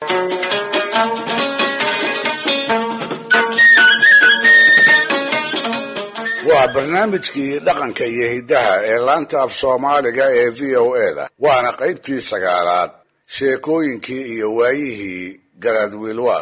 waa barnaamijkii dhaqanka iyo hiddaha ee laanta af soomaaliga ee v o eda waana qaybtii sagaalaad sheekooyinkii iyo waayihii garaad wiilwaal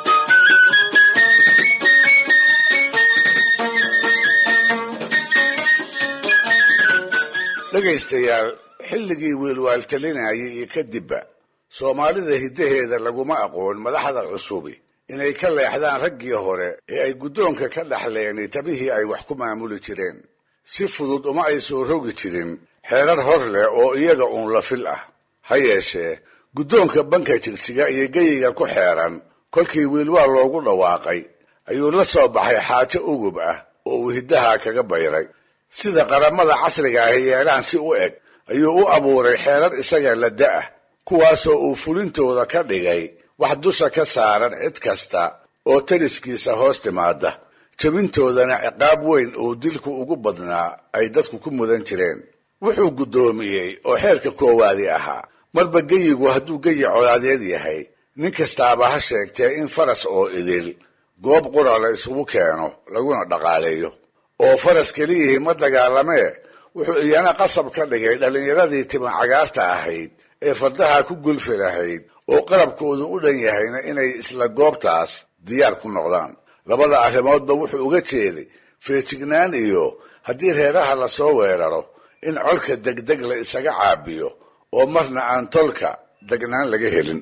dhegaystayaal xilligii wiilwaal talinayay iyo kadibba soomaalida hiddaheeda laguma aqoon madaxda cusubi inay ka leexdaan raggii hore ee ay guddoonka ka dhaxleen tabihii ay wax ku maamuli jireen si fudud uma ay soo rogi jirin xeerar hor leh oo iyaga uun la fil ah ha yeeshee guddoonka banka jigjiga iyo geyiga ku xeeran kolkii wiilwaal loogu dhawaaqay ayuu la soo baxay xaajo ugub ah oo uu hiddaha kaga bayray sida qaramada casriga ahi yeelaan si u eg ayuu u abuuray xeerar isaga la da'ah kuwaasoo uu fulintooda ka dhigay wax dusha ka saaran cid kasta oo taliskiisa hoos timaada jabintoodana ciqaab weyn oo dilku ugu badnaa ay dadku ku mudan jireen wuxuu guddoomiyey oo xeerka koowaadi ahaa marba geyigu hadduu geyi colaadeed yahay nin kastaaba ha sheegtee in faras oo idil goob qura la isugu keeno laguna dhaqaaleeyo oo faras keliyihii ma dagaalamee wuxuu iyana qasab ka dhigay dhallinyaradii tima cagaarta ahayd ee fardaha ku gulfi lahayd oo qarabkoodu u dhan yahayna inay isla goobtaas diyaar ku noqdaan labada arrimoodba wuxuu uga jeeday feejignaan iyo haddii reeraha lasoo weeraro in colka degdeg la isaga caabiyo oo marna aan tolka degnaan laga helin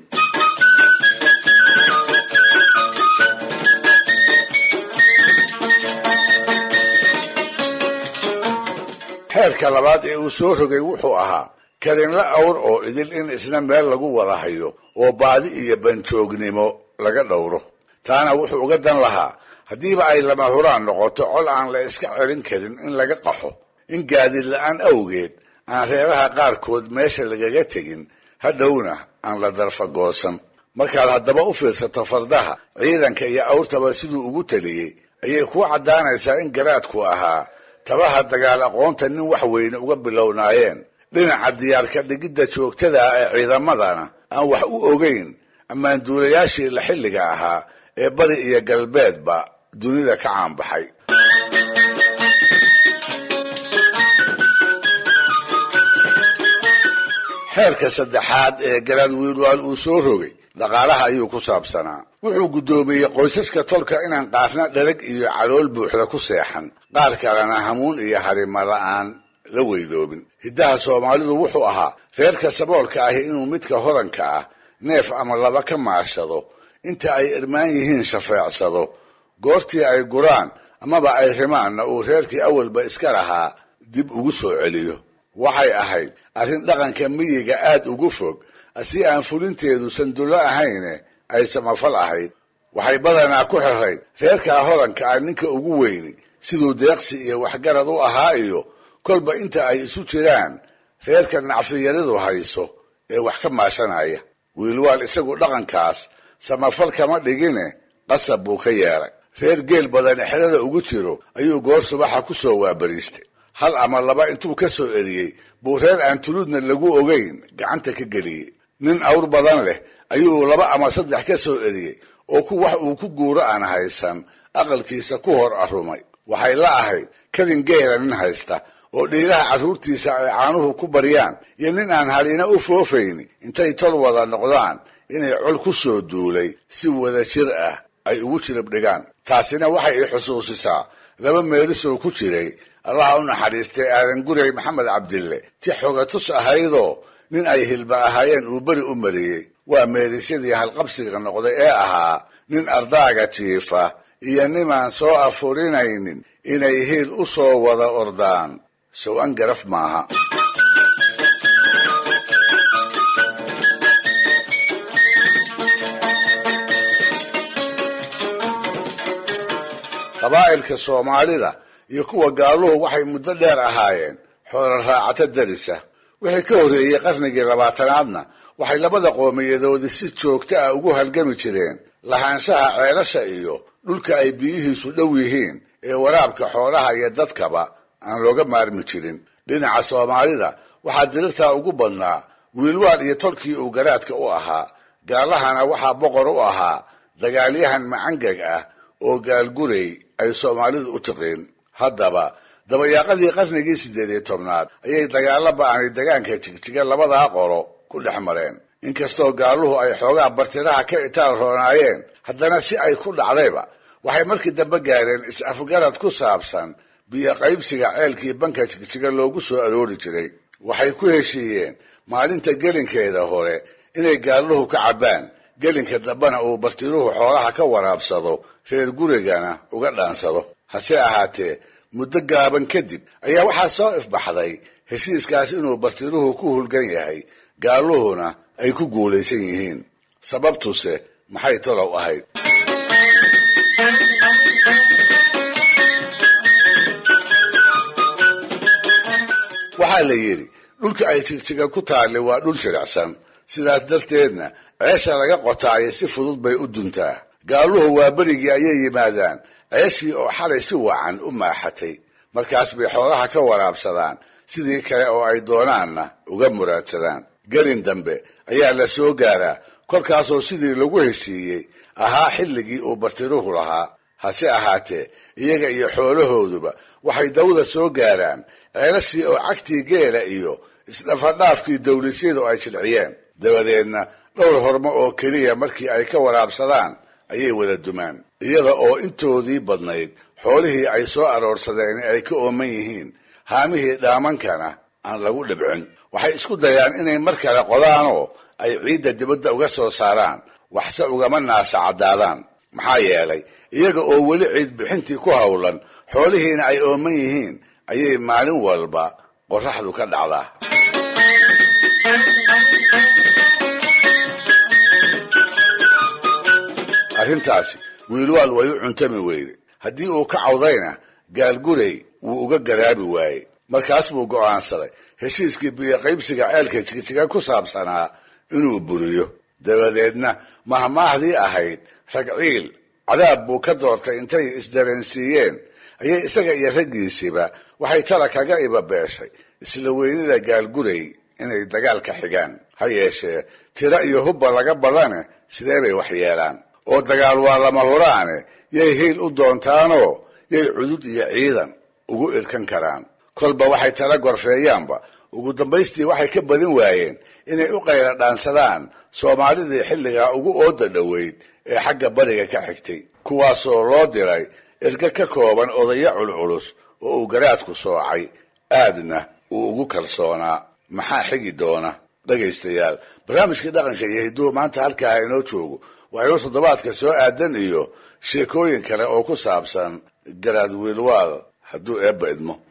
xeerka labaad ee uu soo rogay wuxuu ahaa karinla awr oo idil in isna meel lagu wada hayo oo baadi iyo banjoognimo laga dhowro taana wuxuu uga dan lahaa haddiiba ay lama huraan noqoto col aan la iska celin karin in laga qaxo in gaadiid la-aan awgeed aan reeraha qaarkood meesha lagaga tegin hadhowna aan la darfagoosan markaad haddaba u fiirsato fardaha ciidanka iyo awrtaba siduu ugu taliyey ayay kuu caddaanaysaa in garaadku ahaa tabaha dagaal aqoonta nin wax weyne uga bilownaayeen dhinaca diyaarka dhigidda joogtada ah ee ciidamadana aan wax u ogeyn ammaanduulayaashii la xilliga ahaa ee bari iyo galbeedba dunida ka caanbaxay xeerka saddexaad ee garaad wiilwaal uu soo rogay dhaqaalaha ayuu ku saabsanaa wuxuu guddoomiyey qoysaska tolka inaan qaarna dhalag iyo calool buuxda ku seexan qaar kalena hamuun iyo harima la'aan la weydoobin hiddaha soomaalidu wuxuu ahaa reerka saboolka ahi inuu midka hodanka ah neef ama laba ka maashado inta ay irmaan yihiin shafeecsado goortii ay guraan amaba ay rimaanna uu reerkii awalba iska lahaa dib ugu soo celiyo waxay ahayd arrin dhaqanka miyiga aad ugu fog si aan fulinteedu sandullo ahayne ay samafal ahayd waxay badanaa ku xirayd reerkaa hodanka ah ninka ugu weyni siduu deeqsi iyo waxgarad u ahaa iyo kolba inta ay isu jiraan reerka nacfiyaridu hayso ee wax ka maashanaya wiilwaal isagu dhaqankaas samafal kama dhigine qasab buu ka yeelay reer geel badan exrada ugu jiro ayuu goor subaxa ku soo waabariistay hal ama laba intuu ka soo eriyey buu reer aan tuludna lagu ogeyn gacanta ka geliyey nin awr badan leh ayuu laba ama saddex ka soo eriyey oo ku wax uu ku guuro aan haysan aqalkiisa ku hor arumay waxay la ahayd kadin geela nin haysta oo dhiiraha carruurtiisa ay caanuhu ku baryaan iyo nin aan halina u foofayni intay tol wada noqdaan inay col ku soo duulay si wada jir ah ay ugu jirib dhigaan taasina waxay i xusuusisaa laba meelisoo ku jiray allaha u naxariistay aadan guray maxamed cabdille ti xogatus ahaydoo nin ay hilba ahaayeen uu beri u mariyey waa meerisyadii halqabsiga noqday ee ahaa nin ardaaga jiifa iyo nimaan soo afurinaynin inay hiil u soo wada ordaan sow-an garaf maaha qabaa'ilka soomaalida iyo kuwa gaaluhu waxay muddo dheer ahaayeen xoolo raacato darisa wixii ka horreeyey qarnigii labaatanaadna waxay labada qoomiyadoodii si joogto ah ugu halgami jireen lahaanshaha ceelasha iyo dhulka ay biyihiisu dhow yihiin ee waraabka xoolaha iyo dadkaba aan looga maarmi jirin dhinaca soomaalida waxaa dirirtaa ugu badnaa wiilwaal iyo tolkii uu garaadka u ahaa gaalahana waxaa boqor u ahaa dagaalyahan macangag ah oo gaalgurey ay soomaalidu u tiqiin haddaba dabayaaqadii qarnigii siddeed iyo tobnaad ayay dagaalla ba'anay degaanka jigjiga labadaa qoro ku dhex mareen inkastoo gaaluhu ay xoogaa bartiraha ka itaal roonaayeen haddana si ay ku dhacdayba waxay markii dambe gaareen is-afgarad ku saabsan biyo qaybsiga ceelkii banka jigjiga loogu soo aroori jiray waxay ku heshiiyeen maalinta gelinkeeda hore inay gaaluhu ka cabbaan gelinka dambena uu bartiruhu xoolaha ka waraabsado reer gurigana uga dhaansado hase ahaatee muddo gaaban kadib ayaa waxaa soo ifbaxday heshiiskaas inuu bartiruhu ku hulgan yahay gaaluhuna ay ku guulaysan yihiin sababtuse maxay tolow ahayd waxaa la yidhi dhulka ay jigjiga ku taalli waa dhul jiricsan sidaas darteedna ceesha laga qotaayo si fudud bay u duntaa gaaluhu waa berigii ayay yimaadaan ceeshii oo xalay si wacan u maaxatay markaas bay xoolaha ka waraabsadaan sidii kale oo ay doonaanna uga muraadsadaan gelin dambe ayaa la soo gaaraa kolkaasoo sidii lagu heshiiyey ahaa xilligii uu bartiruhu lahaa hase ahaatee iyaga iyo xoolahooduba waxay dawda soo gaaraan ceelashii oo cagtii geela iyo isdhafadhaafkii dawlisyadu ay jilciyeen dabadeedna dhowr hormo oo keliya markii ay ka waraabsadaan ayay wada dumaan iyada oo intoodii badnayd xoolihii ay soo aroorsadeen ay ka ooman yihiin haamihii dhaamankana aan lagu dhibcin waxay isku dayaan inay mar kale qodaanoo ay ciidda dibadda uga soo saaraan waxse ugama naasa caddaadaan maxaa yeelay iyaga oo weli ciid bixintii ku howlan xoolihiina ay ooman yihiin ayay maalin walba qorraxdu ka dhacdaa arrintaasi wiilwaal way u cuntami weyde haddii uu ka cawdayna gaalgurey wuu uga garaabi waayey markaas buu go'aansaday heshiiskii biyoqaybsiga ceelka jigjiga ku saabsanaa inuu buriyo dabadeedna mahmaahdii ahayd ragciil cadaab buu ka doortay intay isdareensiiyeen ayay isaga iyo raggiisiiba waxay tala kaga ibabeeshay isla weynida gaalgurey inay dagaal ka xigaan ha yeeshee tiro iyo hubba laga badane sidee bay wax yeelaan oo dagaal waa lama huraane yay hiil u doontaanoo yay cudud iyo ciidan ugu irkan karaan kolba waxay tala gorfeeyaanba ugu dambaystii waxay ka badin waayeen inay u qayla dhaansadaan soomaalidii xilligaa ugu ooda dhoweyd ee xagga bariga ka xigtay kuwaasoo loo diray erga ka kooban odayo culculus oo uu garaadku soocay aadna uu ugu kalsoonaa maxaa xigi doona dhegaystayaal barnaamijkii dhaqanka iyo hiduhu maanta halkaa inoo joogo waa inoo toddobaadka soo aadan iyo sheekooyin kale oo ku saabsan garaad wiilwaal hadduu eebba idmo